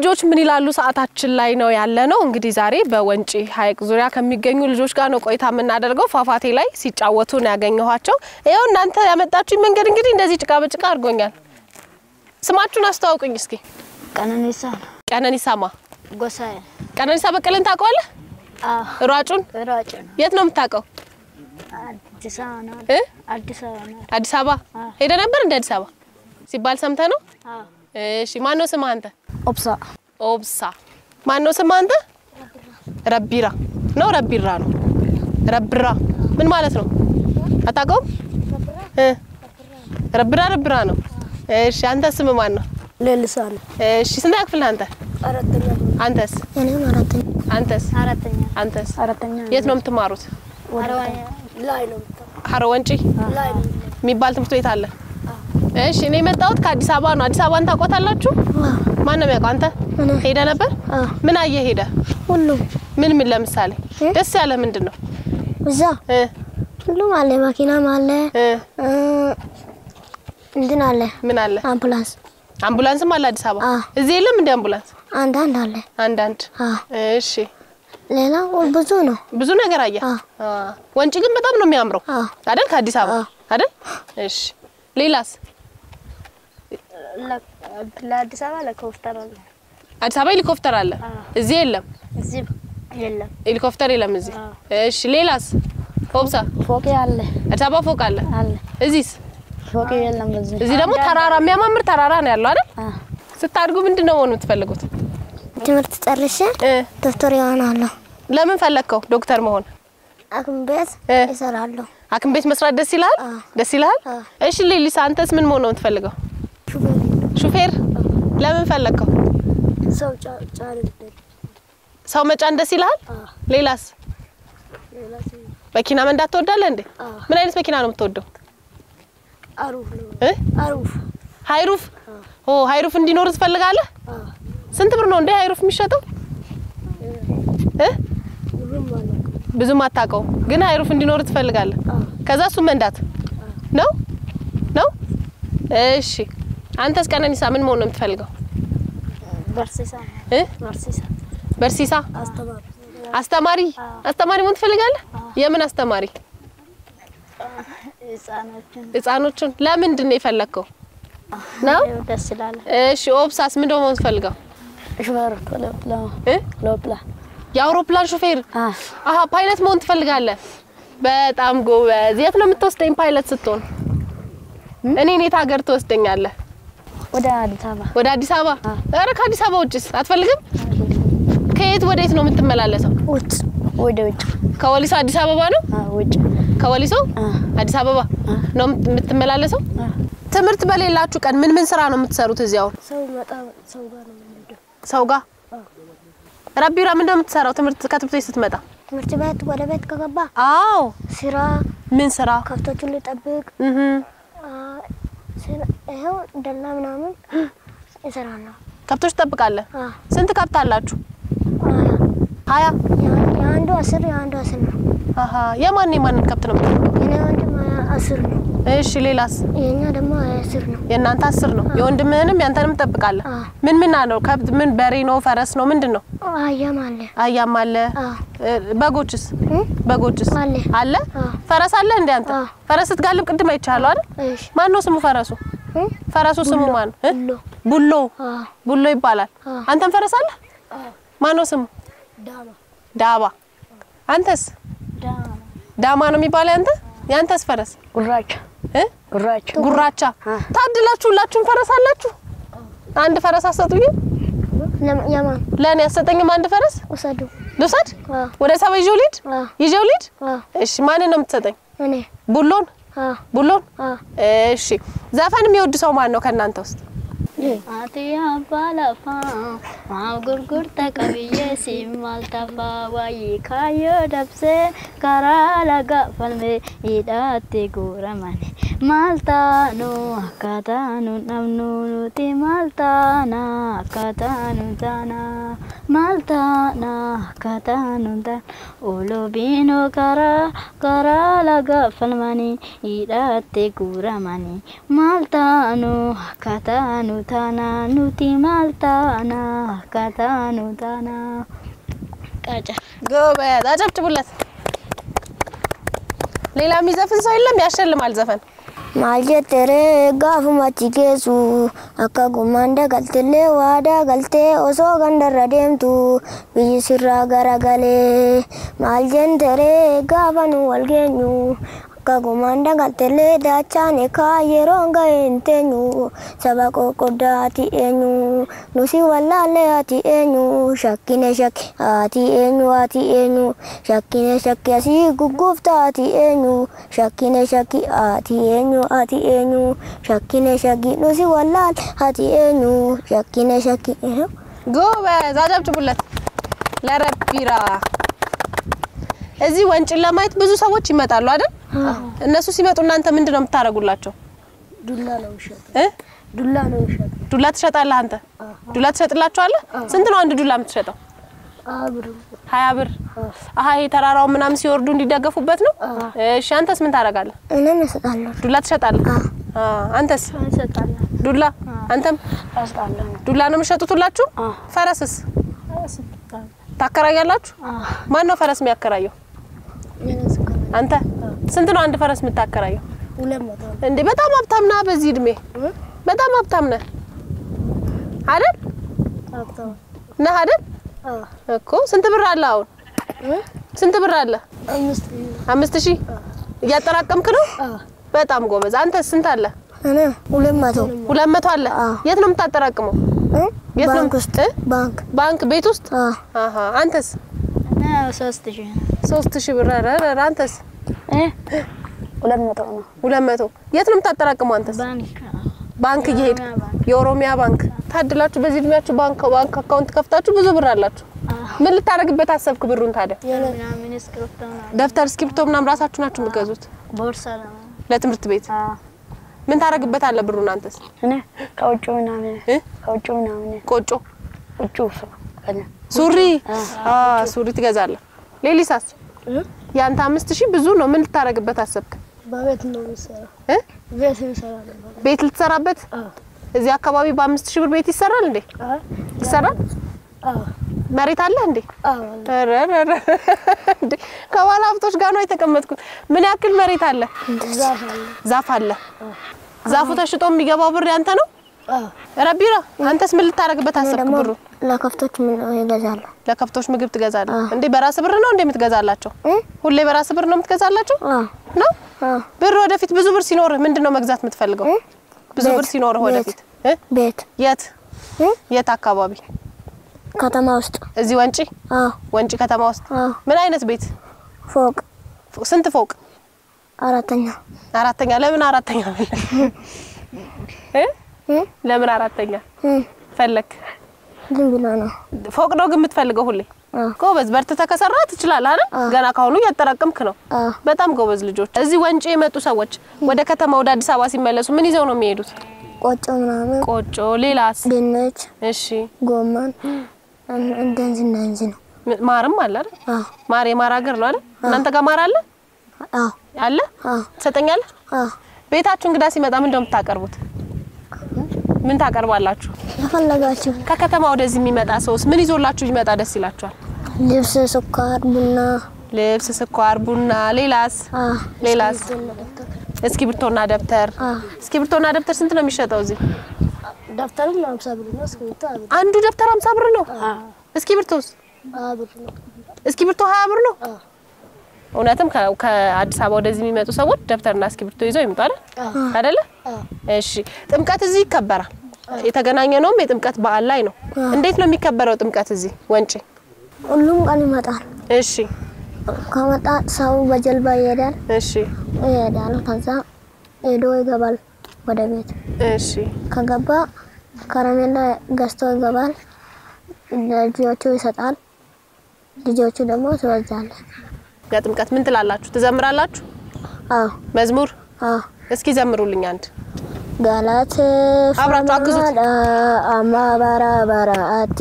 ልጆች ምን ይላሉ ሰዓታችን ላይ ነው ያለ ነው። እንግዲህ ዛሬ በወንጪ ሐይቅ ዙሪያ ከሚገኙ ልጆች ጋር ነው ቆይታ የምናደርገው። ፏፏቴ ላይ ሲጫወቱ ነው ያገኘኋቸው። ይኸው እናንተ ያመጣችሁኝ መንገድ እንግዲህ እንደዚህ ጭቃ በጭቃ አድርጎኛል። ስማችሁን አስተዋውቁኝ እስኪ። ቀነኒሳ ነው። ቀነኒሳማ ጎሳዬ ቀነኒሳ በቀለን ታውቀዋለህ? አዎ ሯጩን ሯጭ ነው። የት ነው የምታውቀው? አዲስ አበባ ነው። እ? አዲስ አበባ ነው። አዲስ አበባ ሄደ ነበር እንደ አዲስ አበባ ሲባል ሰምተህ ነው? አዎ እሺ ማን ነው ስምህ አንተ? ኦብሳ ኦብሳ ማን ነው ስምህ አንተ? ረቢራ ነው ረቢራ ነው ረብራ ምን ማለት ነው? አታውቀውም? እ ረብራ ረብራ ነው። እሺ አንተ ስምህ ማን ነው? ሌሊሳ ነው። እሺ ስንት ክፍል ነህ አንተ? አራተኛ አንተስ? እኔም አራተኛ አንተስ? አራተኛ አንተስ? አራተኛ የት ነው የምትማሩት? ላይ ነው ሀሮ ወንጪ ላይ ነው የሚባል ትምህርት ቤት አለ። እሺ እኔ የመጣሁት ከአዲስ አበባ ነው። አዲስ አበባን ታውቋታላችሁ? ማን ነው የሚያውቀው? አንተ ሄደ ነበር? ምን አየህ ሄደ? ሁሉም ምን ምን ለምሳሌ ደስ ያለ ምንድን ነው? እዛ እ ሁሉም አለ። መኪናም አለ እ እ፣ እንትን አለ ምን አለ? አምቡላንስ አምቡላንስም አለ አዲስ አበባ። አ። እዚህ የለም እንደ አምቡላንስ? አንዳንድ አለ። አንዳንድ። አ እሺ ሌላ ብዙ ነው። ብዙ ነገር አየህ? አ። አ። ወንጪ ግን በጣም ነው የሚያምረው አ አይደል? ከአዲስ አበባ አ። አይደል? እሺ ሌላስ? ለአዲስ አበባ ለኮፍተር አለ። አዲስ አበባ ሄሊኮፕተር አለ። አ። እዚህ የለም እዚህ የለም። ሄሊኮፕተር የለም እዚህ። አ። እሺ ሌላስ? ኦብሳ ፎቅ አለ አዲስ አበባ ፎቅ አለ። አለ እዚህስ? ፎቅ የለም። በዚህ እዚህ ደግሞ ተራራ የሚያማምር ተራራ ነው ያለው አይደል? አ ስታድጉ ምንድን ነው መሆን የምትፈልጉት? ትምህርት ጨርሼ እ ዶክተር ይሆናለሁ። ለምን ፈለግከው ዶክተር መሆን? ሐኪም ቤት እ ይሰራለሁ። ሐኪም ቤት መስራት ደስ ይልሃል? አ። ደስ ይልሃል? አ። እሺ ሌሊሳ አንተስ ምን መሆን ነው የምትፈልገው? ሹፌር ሹፌር። ለምን ፈለግከው? ሰው ጫጫን ሰው መጫን ደስ ይልሃል? ሌላስ? መኪና መንዳት ትወዳለህ እንዴ? አ። ምን አይነት መኪና ነው የምትወደው? አሩፍ ነው። እ አሩፍ ሃይሩፍ። ኦ ሃይሩፍ እንዲኖር ትፈልጋለህ? አ ስንት ብር ነው እንዴ ሃይሩፍ የሚሸጠው? እ ሁሉም አለ። ብዙም አታውቀውም፣ ግን ሃይሩፍ እንዲኖር ትፈልጋለህ። አ ከዛ እሱ መንዳት ነው ነው። እሺ አንተስ ቀነኒሳ ምን መሆን ነው የምትፈልገው? በርሲሳ እ በርሲሳ በርሲሳ አስተማሪ አስተማሪ አስተማሪ መሆን ትፈልጋለህ? የምን አስተማሪ? ህጻኖችን ህፃኖቹን። ለምንድን ነው የፈለግከው? ነው ደስ ይላል። እሺ ኦብሳስ ምንድን ነው መሆን ትፈልገው? ሹፌር ሎፕላ እ ሎፕላ የአውሮፕላን ሹፌር አ አሀ ፓይለት መሆን ትፈልጋለህ? በጣም ጎበዝ። የት ነው የምትወስደኝ ፓይለት ስትሆን? እኔን የት ሀገር ትወስደኛለህ? ወደ አዲስ አበባ ወደ አዲስ አበባ? አ። ኧረ ከአዲስ አበባ ውጭስ አትፈልግም? ከየት ወደ የት ነው የምትመላለሰው? ውጭ ወደ ውጭ ከወሊሶ አዲስ አበባ ነው? አ ውጭ ከወሊሶ አ አዲስ አበባ አ ነው የምትመላለሰው? አ ትምህርት በሌላችሁ ቀን ምን ምን ስራ ነው የምትሰሩት? እዚህ አሁን ሰው መጣ ሰው ጋር ነው የምንሄደው። ሰው ጋር ረቢራ ምንድን ነው የምትሰራው? ትምህርት ከትምህርት ቤት ስትመጣ? ትምህርት ቤት ወደ ቤት ከገባ አዎ ስራ ምን ስራ? ከብቶቹን ልጠብቅ እህ አ ስራ ይኸው ደላ ምናምን እሰራለሁ። ከብቶች ትጠብቃለህ? አ ስንት ከብት አላችሁ? አ ሀያ ያ- የአንዱ አስር የአንዱ አስር ነው። አሀ የማን የማንን ከብት ነው የምትጠብቀው? የኔ ወንድም አስር ነው። እሺ ሌላስ? የኛ ደግሞ አስር ነው። የእናንተ አስር ነው። የወንድምህንም ያንተንም ትጠብቃለህ? አ ምን ምን አለው? ከብት ምን በሬ ነው ፈረስ ነው ምንድን ነው? አህያም አለ። አህያም አለ። አ እ፣ በጎችስ? እ? በጎችስ አለ። አለ? አ ፈረስ አለ እንዴ አንተ? አ። ፈረስ ስትጋልብ ቅድም አይቻለሁ አይደል? እሺ ማን ነው ስሙ ፈረሱ? እ? ፈረሱ ስሙ ማን ነው? እ? ሎ ቡሎ አ ቡሎ ይባላል። አ አንተም ፈረስ አለ? ማን ነው ስሙ? ዳማ ዳባ። አንተስ? ዳማ ዳማ ነው የሚባለው ያንተ? ያንተስ ፈረስ? ጉራቻ እ? ጉራቻ ጉራቻ። አ ታድላችሁ ሁላችሁም ፈረስ አላችሁ። አንድ ፈረስ አሰጡኝም? ለም- የማን ለእኔ አሰጠኝም አንድ ፈረስ ውሰዱ። ልውሰድ? አ ወደ ሰባ ይዤው ልሂድ? አ ይዤው ልሂድ? አ እሺ ማንን ነው የምትሰጠኝ? እኔ ቡሎን? አ ቡሎን? አ እሺ ዘፈን የሚወድ ሰው ማን ነው ከእናንተ ውስጥ? አትያ ባላፋ ማብ ጉርጉርተ ቀብዬ ሲማልተፋ ዋይ ካዮ ደብሴ ከራ ለጋ ፈልሜ ሂዳቴ ጉረመን ማልታኑ አካታኑ ነምኑ ኑቲ ማልታና አካታኑ ታና maltaana kataanuta olobiinoo karaa karaa laga falmanii hidhatte guuramanii maltaanu kataanu taana nuti maltaana kataanu taana qaca ጎበዝ፣ አጨብጭቡለት። ሌላ የሚዘፍን ሰው የለም? ያሸልማል ዘፈን maal jettere gaafuma achi geessu akka gummaan dagaltillee waa dagaltee osoo gandarra deemtu biyyi sirraa garagalee maal jettere gaafa nu wal geenyu akka gummaan dagaltillee daachaan ekaa yeroon ga'e hin teenyu saba qoqqoddaa ati eenyu nusi wallaallee ati eenyu shakkine shakki ati eenyu ati eenyu shakkine shakki asii gugguufta ati eenyu shakkine shakki ati eenyu ati eenyu shakkine shakki nusi wallaal ati eenyu shakkine shakki ጎበዝ፣ አጨብጭቡለት ለረቢራ። እዚህ ወንጭን ለማየት ብዙ ሰዎች ይመጣሉ አይደል? እነሱ ሲመጡ እናንተ ምንድን ነው የምታደርጉላቸው? ዱላ ነው ይሸጥ እ? ዱላ ነው ይሸጥ ዱላ ትሸጣለህ አንተ? ዱላ ትሸጥላቸዋለህ? ስንት ነው አንድ ዱላ የምትሸጠው? አብሩ ሀያ ብር። አሀ ይሄ ተራራው ምናምን ሲወርዱ እንዲደገፉበት ነው። እሺ አንተስ ምን ታደርጋለህ? እኔም እሰጣለሁ ዱላ ትሸጣለህ? አ አንተስ እንሰጣለን ዱላ? አንተም እንሰጣለን ዱላ ነው የምትሸጡት ሁላችሁ? ፈረስስ ታከራያላችሁ? ማን ነው ፈረስ የሚያከራየው? አንተ። ስንት ነው አንድ ፈረስ የምታከራየው? ሁለት መቶ እንዴ በጣም ሀብታም ነህ። በዚህ እድሜ በጣም ሀብታም ነህ አይደል? ነህ አይደል? እኮ ስንት ብር አለ አሁን? ስንት ብር አለ? አምስት አምስት ሺህ እያጠራቀምክ ነው? በጣም ጎበዝ። አንተስ ስንት አለ? እኔ ሁለት መቶ ሁለት መቶ አለ። አዎ። የት ነው የምታጠራቅመው? እ? የት ነው ባንክ ውስጥ እ? ባንክ ባንክ ቤት ውስጥ? አ አሀ አንተስ? እና ሶስት ሺህ ነው ሶስት ሺህ ብር። ኧረ ኧረ አንተስ? እ? ሁለት መቶ ነው ሁለት መቶ የት ነው የምታጠራቅመው አንተስ? ባንክ ባንክ እየሄድ የኦሮሚያ ባንክ። የኦሮሚያ ባንክ ታድላችሁ። በዚህ እድሜያችሁ ባንክ ባንክ አካውንት ከፍታችሁ ብዙ ብር አላችሁ። ምን ልታደርግበት አሰብክ ብሩን ታዲያ? ምናምን እስክሪብቶ ምናምን ደብተር፣ እስክሪብቶ ምናምን ራሳችሁ ናችሁ የምትገዙት ቦርሳ ነው ለትምህርት ቤት? ምን ታደርግበታለህ ብሩን አንተስ? እኔ ከውጭ ምናምን እ? ከውጭ ምናምን ቆጮ፣ ውጭ ሱሪ አ ሱሪ ትገዛለህ። ሌሊሳስ ያንተ አምስት ሺህ ብዙ ነው። ምን ልታደርግበት አሰብክ? በቤት ነው የሚሰራው እ? ቤት እንሰራለን ቤት ልትሰራበት? እዚህ አካባቢ በአምስት ሺህ ብር ቤት ይሰራል እንዴ? ይሰራል? መሬት አለ እንዴ? ኧረ ኧረ ኧረ እንዴ ከባለ ሀብቶች ጋር ነው የተቀመጥኩት። ምን ያክል መሬት አለ? ዛፍ አለ ዛፍ አለ። ዛፉ ተሽጦ የሚገባው ብር ያንተ ነው? ረቢራ አንተስ ምን ልታደርግበት አሰብክ ደግሞ ብሩ? ለከፍቶች ምን ይገዛሉ ለከብቶች ምግብ ትገዛለህ እንዴ? በራስ ብር ነው እንዴ የምትገዛላቸው? ሁሌ በራስ ብር ነው የምትገዛላቸው ነው? ብር ወደፊት ብዙ ብር ሲኖርህ ምንድን ነው መግዛት የምትፈልገው? ብዙ ብር ቤት፣ ሲኖርህ ወደፊት እ? ቤት የት እ? የት አካባቢ? ከተማ ውስጥ እዚህ ወንጪ አዎ ወንጪ ከተማ ውስጥ አዎ ምን አይነት ቤት? ፎቅ ፎ- ስንት ፎቅ? አራተኛ አራተኛ። ለምን አራተኛ እ? እ? ለምን አራተኛ እ? ፈለክ? ዝም ብሎ ነው ፎቅ ነው ግን የምትፈልገው ሁሌ? አዎ ጎበዝ፣ በርትተህ ከሰራ ትችላለህ አይደል? ገና ካሁኑ እያጠራቀምክ ነው። አዎ በጣም ጎበዝ ልጆች። እዚህ ወንጪ የመጡ ሰዎች ወደ ከተማ ወደ አዲስ አበባ ሲመለሱ ምን ይዘው ነው የሚሄዱት? ቆጮ ምናምን ቆጮ፣ ሌላስ? ድንች እሺ፣ ጎመን እን- እንደዚህ እንደዚህ ነው ም- ማርም አለ አይደል? አዎ ማር የማር ሀገር ነው አይደል? እናንተ ጋር ማር አለ አዎ አለ? አዎ ትሰጠኛለህ? አዎ ቤታችሁ እንግዳ ሲመጣ ምን እንደው የምታቀርቡት? ምን ታቀርባላችሁ? የፈለጋችሁ ከከተማ ወደዚህ የሚመጣ ሰውስ ምን ይዞላችሁ ይመጣ ደስ ይላችኋል? ልብስ፣ ስኳር፣ ቡና ልብስ፣ ስኳር፣ ቡና፣ ሌላስ? አዎ ሌላስ? እስክሪብቶና ደብተር። አዎ እስክሪብቶና ደብተር ስንት ነው የሚሸጠው እዚህ? ደብተርም ለሀምሳ ብር ነው እስክሪብቶ ሀያ ብር አንዱ ደብተር 50 ብር ነው። እስክሪብቶስ? ሀያ ብር ነው እስክሪብቶ 20 ብር ነው። አዎ እውነትም ከ- ከአዲስ አበባ ወደዚህ የሚመጡ ሰዎች ደብተርና እስክሪብቶ ይዘው ይመጡ አይደል? አይደለ? አዎ እሺ። ጥምቀት እዚህ ይከበራል። የተገናኘ ነውም የጥምቀት በዓል ላይ ነው። እንዴት ነው የሚከበረው ጥምቀት እዚህ ወንጪ? ሁሉም ቀን ይመጣል እሺ፣ ከመጣ ሰው በጀልባ ይሄዳል እሺ፣ ይሄዳል ከዛ ሄዶ ይገባል ወደ ቤት እሺ። ከገባ ከረሜላ ገዝቶ ይገባል ልጆቹ ይሰጣል ልጆቹ ደግሞ ትወዛለች ለጥምቀት ምን ትላላችሁ? ትዘምራላችሁ? አዎ መዝሙር አዎ እስኪ ዘምሩልኝ አንድ። አብራችሁ አግዙት። አማ በራ በራቲ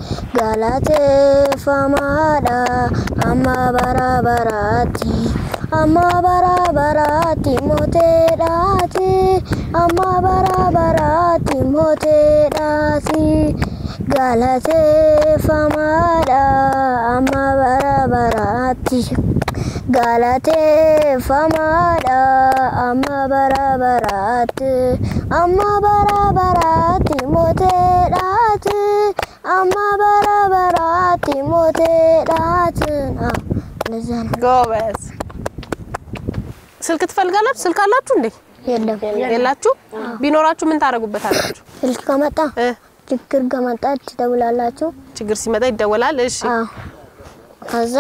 ገላቴፈማዳ አማ በራ በራቲ አማ በራ በራቲ ሞቴዳቲ አማ በራ በራቲ ሞቴዳቲ ገላቴፈማዳ አማ በራ በራቲ galateeffamaadha amma bara baraatti amma bara baraatti mooteedhaati amma bara baraatti mooteedhaati እንደዛ ነው። ጎበዝ። ስልክ ትፈልጋላችሁ? ስልክ አላችሁ እንዴ? የለም የላችሁ? ቢኖራችሁ ምን ታደርጉበታላችሁ? ስልክ ከመጣ እ ችግር ከመጣ ትደውላላችሁ። ችግር ሲመጣ ይደወላል። እሺ አዎ ከዛ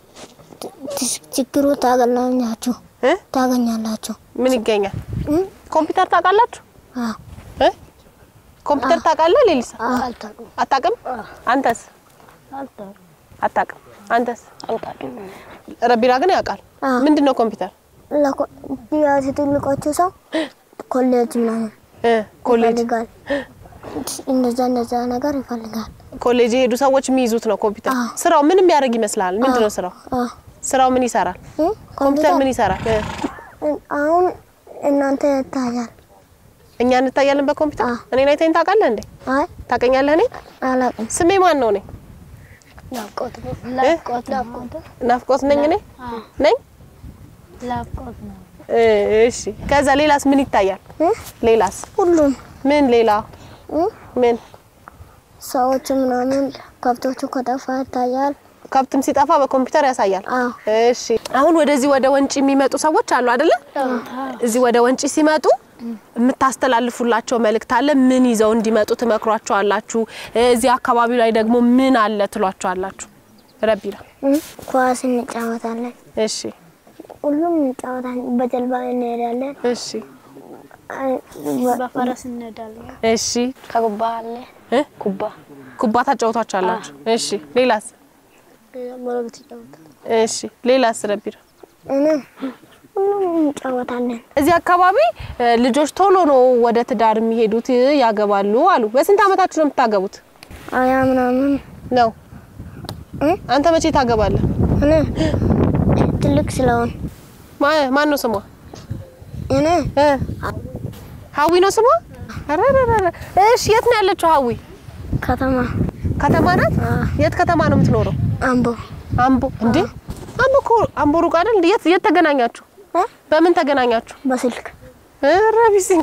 ት- ችግሩ ታገኛላችሁ እ ታገኛላችሁ። ምን ይገኛል? እ? ኮምፒውተር ታውቃላችሁ? አዎ እ ኮምፒውተር ታውቃለህ? ሌሊሳ አልታውቅም አታውቅም? አንተስ አልታውቅም አታውቅም? አንተስ? አልታውቅም ረቢራ ግን ያውቃል። አዎ። ምንድን ነው ኮምፒውተር? ለኮ- ያው ትልቆቹ ሰው ኮሌጅ ምናምን እ ኮሌጅ ይፈልጋል። እንደዛ እንደዛ ነገር ይፈልጋል። ኮሌጅ የሄዱ ሰዎች የሚይዙት ነው ኮምፒውተር። አዎ። ስራው ምን የሚያደርግ ይመስላል? ምንድን ነው ስራው? አዎ። ስራው ምን ይሰራል? እ? ኮምፒውተር ምን ይሰራል? እ አሁን እናንተ ይታያል። እኛ እንታያለን በኮምፒውተር። አዎ። እኔን አይተኸኝ ታውቃለህ እንዴ? አይ ታውቀኛለህ? እኔ አላውቅም። ስሜ ማን ነው? እኔ ናፍቆት ነው ናፍቆት ናፍቆት ናፍቆት ነኝ። እኔ ነኝ። ናፍቆት ነው እ እሺ። ከዛ ሌላስ ምን ይታያል? እ? ሌላስ ሁሉም ምን ሌላ እ? ምን ሰዎቹ ምናምን ከብቶቹ ከጠፋ ይታያል። ከብትም ሲጠፋ በኮምፒውተር ያሳያል። አዎ እሺ አሁን ወደዚህ ወደ ወንጪ የሚመጡ ሰዎች አሉ አይደለ? እዚህ ወደ ወንጪ ሲመጡ የምታስተላልፉላቸው መልእክት አለ? ምን ይዘው እንዲመጡ ትመክሯቸዋላችሁ? እዚህ አካባቢው ላይ ደግሞ ምን አለ ትሏቸዋላችሁ? ረቢራ እ? ኳስ እንጫወታለን። እሺ ሁሉም እንጫወታለን። በጀልባ እንሄዳለን። እሺ አይ፣ በ- በፈረስ እንሄዳለን እሺ ከጉባ አለ እ? ኩባ ኩባ ታጫውቷቸዋላችሁ? እሺ ሌላስ? ጎረቤት ይጫወታል እሺ ሌላስ? ረቢራ እኔ ሁሉም እንጫወታለን። እዚህ አካባቢ እ, ልጆች ቶሎ ነው ወደ ትዳር የሚሄዱት ያገባሉ አሉ። በስንት አመታችሁ ነው የምታገቡት? አያ ምናምን ነው እ? አንተ መቼ ታገባለህ? እኔ ትልቅ ስለሆን ማ- ማን ነው ስሟ? እኔ እ? ሀዊ ነው ስሟ? አረረረ እሺ፣ የት ነው ያለችው ሀዊ? ከተማ ከተማ ናት? አዎ። የት ከተማ ነው የምትኖረው? አምቦ አምቦ። እንዴ አምቦ እኮ አምቦ ሩቅ አይደል? እንዴ የት የት ተገናኛችሁ? እ? በምን ተገናኛችሁ? በስልክ ኧረ ቢሲንጋ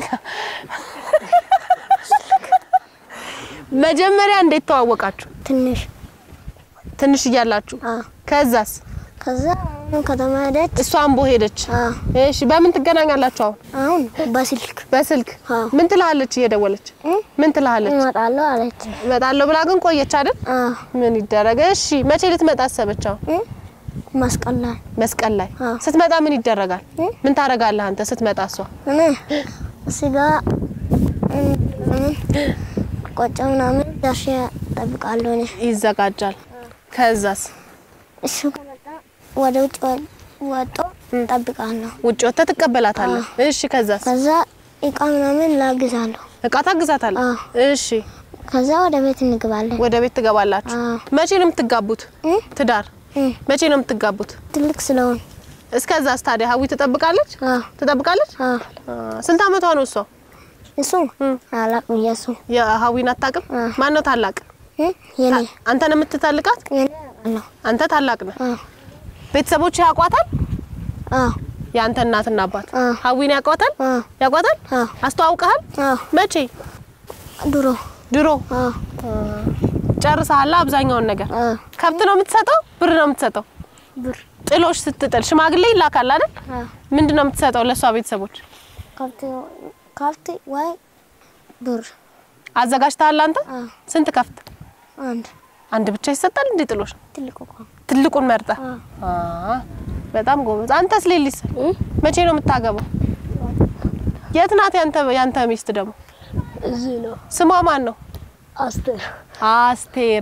መጀመሪያ እንዴት ተዋወቃችሁ? ትንሽ ትንሽ እያላችሁ አዎ። ከዛስ? ከዛ አሁን ከተማ ሄደች። እሷ አምቦ ሄደች። አዎ። እሺ በምን ትገናኛላችሁ አሁን? አሁን በስልክ በስልክ አዎ። ምን ትልሃለች? እየደወለች እ? ምን ትልሃለች? እመጣለሁ አለች። እመጣለሁ ብላ ግን ቆየች አይደል? አዎ። ምን ይደረግ? እሺ መቼ ልትመጣ አሰበች? አሁን እ? መስቀል ላይ መስቀል ላይ አዎ። ስትመጣ ምን ይደረጋል? እ? ምን ታደርጋለህ አንተ ስትመጣ? እሷ እኔ ስጋ እ፣ ምን ቆጮ ምናምን ደርሼ እጠብቃለሁ። እኔ ይዘጋጃል። ከዛስ እሱ ከመጣ ወደ ውጭ ወ- ወጥቶ እጠብቃለሁ። ውጭ ወጥተህ ትቀበላታለህ። እሺ ከዛስ ከዛ እቃ ምናምን ላግዛለሁ። እቃ ታግዛታለህ። አዎ። እሺ ከዛ ወደ ቤት እንግባለን። ወደ ቤት ትገባላችሁ። አዎ። መቼ ነው የምትጋቡት? እ? ትዳር እ፣ መቼ ነው የምትጋቡት? ትልቅ ስለሆን እስከዛስ ታዲያ ሀዊ ትጠብቃለች አዎ። ትጠብቃለች? አዎ። አ፣ ስንት አመቷ ነው እሷ? እሱ አላቅም። የሱ የሀዊን አታውቅም? አዎ። ማን ነው ታላቅ? እ? የኔ አንተ ነው የምትታልቃት? የኔ አውቃለሁ። አንተ ታላቅ ነህ። አዎ። ቤተሰቦች ያውቋታል? አዎ። የአንተ እናትና አባት አዎ። ሀዊን ያውቋታል? አዎ። ያውቋታል? አዎ። አስተዋውቀሃል? አዎ። መቼ? ድሮ ድሮ አዎ። ጨርሰሃል አብዛኛውን ነገር። አዎ። ከብት ነው የምትሰጠው? ብር ነው የምትሰጠው? ብር ጥሎሽ ስትጥል ሽማግሌ ይላካል አይደል? አዎ። ምንድን ነው የምትሰጠው ለእሷ ቤተሰቦች? ከብት ከብት ወይ ብር አዘጋጅተሃል አንተ? አዎ። ስንት ከፍት? አንድ አንድ ብቻ ይሰጣል እንዴ ጥሎሽ? ትልቅ እኮ ትልቁን መርጠ? አዎ። አ በጣም ጎበዝ። አንተስ ሌሊስ መቼ ነው የምታገባው? የት ናት ያንተ ያንተ ሚስት ደግሞ? እዚህ ነው ስሟ ማን ነው? አስቴር አስቴር።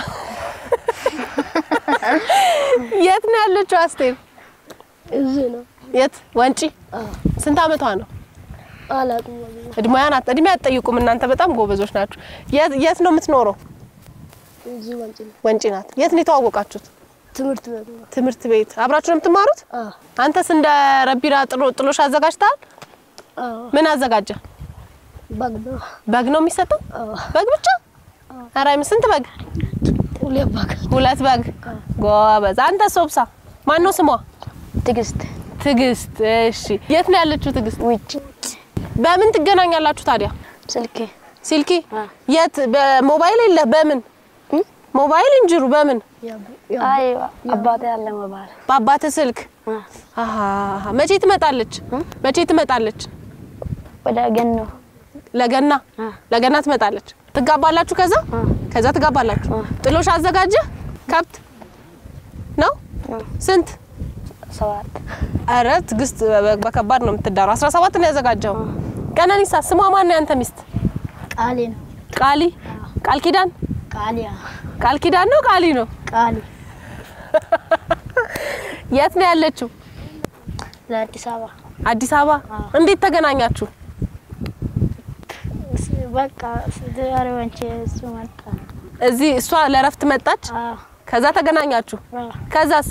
የት ነው ያለችው አስቴር? እዚህ ነው የት? ወንጪ። ስንት አመቷ ነው? አላውቅም። እድሜያን አት- እድሜ አትጠይቁም እናንተ በጣም ጎበዞች ናችሁ። የት የት ነው የምትኖረው? እዚህ ወንጭ ነው። ወንጪ ናት። የት ነው የተዋወቃችሁት? ትምህርት ቤት ነው። ትምህርት ቤት አብራችሁ ነው የምትማሩት? አዎ አንተስ እንደ ረቢራ ጥሎ- ጥሎሽ አዘጋጅተሃል? አዎ ምን አዘጋጀ? በግ ነው። በግ ነው የሚሰጠው? አዎ በግ ብቻ? ኧረ አይም- ስንት በግ? ሁለት በግ። ሁለት በግ። ጎበዝ። አንተ ሶብሳ ማን ነው ስሟ? ትዕግስት ትዕግስት። እሺ የት ነው ያለችው ትዕግስት? ውጭ በምን ትገናኛላችሁ ታዲያ? ስልኬ ሲልኪ አ። የት? በሞባይል የለ? በምን ሞባይል እንጅሩ? በምን አይ አባቴ ያለ መባል በአባት ስልክ? አሃ መቼ ትመጣለች? መቼ ትመጣለች? ወደ ገኖ ለገና አ። ለገና ትመጣለች። ትጋባላችሁ? ከዛ አ። ከዛ ትጋባላችሁ። አ። ጥሎሽ አዘጋጀ? ከብት ነው? አ። ስንት? ሰባት አረ ትዕግስት በ- በከባድ ነው የምትዳረው። 17 ነው ያዘጋጀው። ቀነኒሳ ስሟ ማን ነው ያንተ ሚስት? ቃሊ ነው። ቃሊ ቃል ኪዳን ቃሊ ቃል ኪዳን ነው ቃሊ ነው። ቃሊ የት ነው ያለችው? ለአዲስ አበባ አዲስ አበባ። አ። እንዴት ተገናኛችሁ? በቃ ዛሬ ወንጭ እሱ መጣ። እዚህ እሷ ለረፍት መጣች። አዎ ከዛ ተገናኛችሁ። አዎ። ከዛስ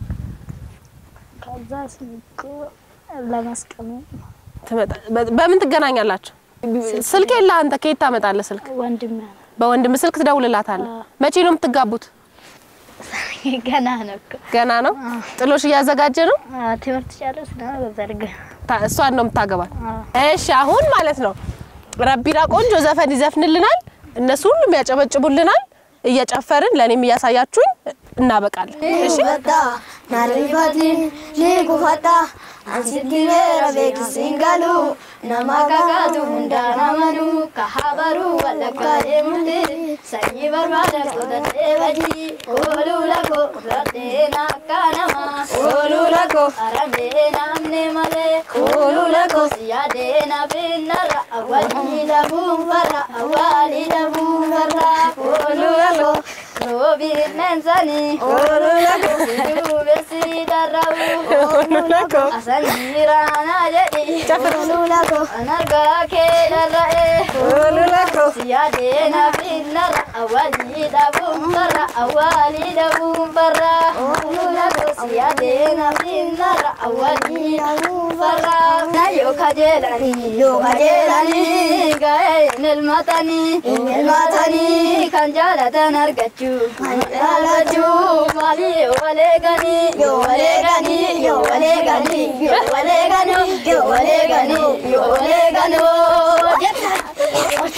ከዛ ስልክ ለመስቀል ትመጣ በ- በምን ትገናኛላችሁ? ስልክ የለህ አንተ ከየት ታመጣለህ ስልክ? ወንድም በወንድም ስልክ ትደውልላታለህ። አ። መቼ ነው የምትጋቡት? ገና ነው እኮ ገና ነው። ጥሎሽ እያዘጋጀ ነው። አዎ፣ ትምህርት ጨርስ ነው በዘርግ ታ- እሷን ነው የምታገባት። አዎ። እሺ አሁን ማለት ነው ረቢራ ቆንጆ ዘፈን ይዘፍንልናል፣ እነሱ ሁሉም ያጨበጭቡልናል። እየጨፈርን ለእኔም እያሳያችሁኝ እናበቃለን። እሺ Fata, narifati, ni kufata, ansitti vera beeksisin galu, nama kakatu hunda namanu, kahabaru walakka deemute, sanyii barbaada qotatee badii, kooluu lako fudhattee nakka nama, kooluu lako aramee namne malee, kooluu lako siyaadee nafinnarra, awwaalii dhabuun farra, awwaalii dhabuun farra, kooluu lako. Robi menzani, olu lako, duubessi darrabu, olu lako, asanjira na jedhi, olu lako, anargaa kee darra'e, olu lako, siyaade na finnarra, awwaalii dhabuun farra, awwaalii dhabuun farra, olu lako, siyaade na finnarra, awwaalii dhabuun farra. Na yoo kajeelani, yoo kajeelani, ga'een ilmatanii, ilmatanii kan jaalatan argachuu, kan jaalachuu, maali yoo waleeganii, yoo waleeganii, yoo waleeganii, yoo waleeganii, yoo waleeganii, yoo waleeganii.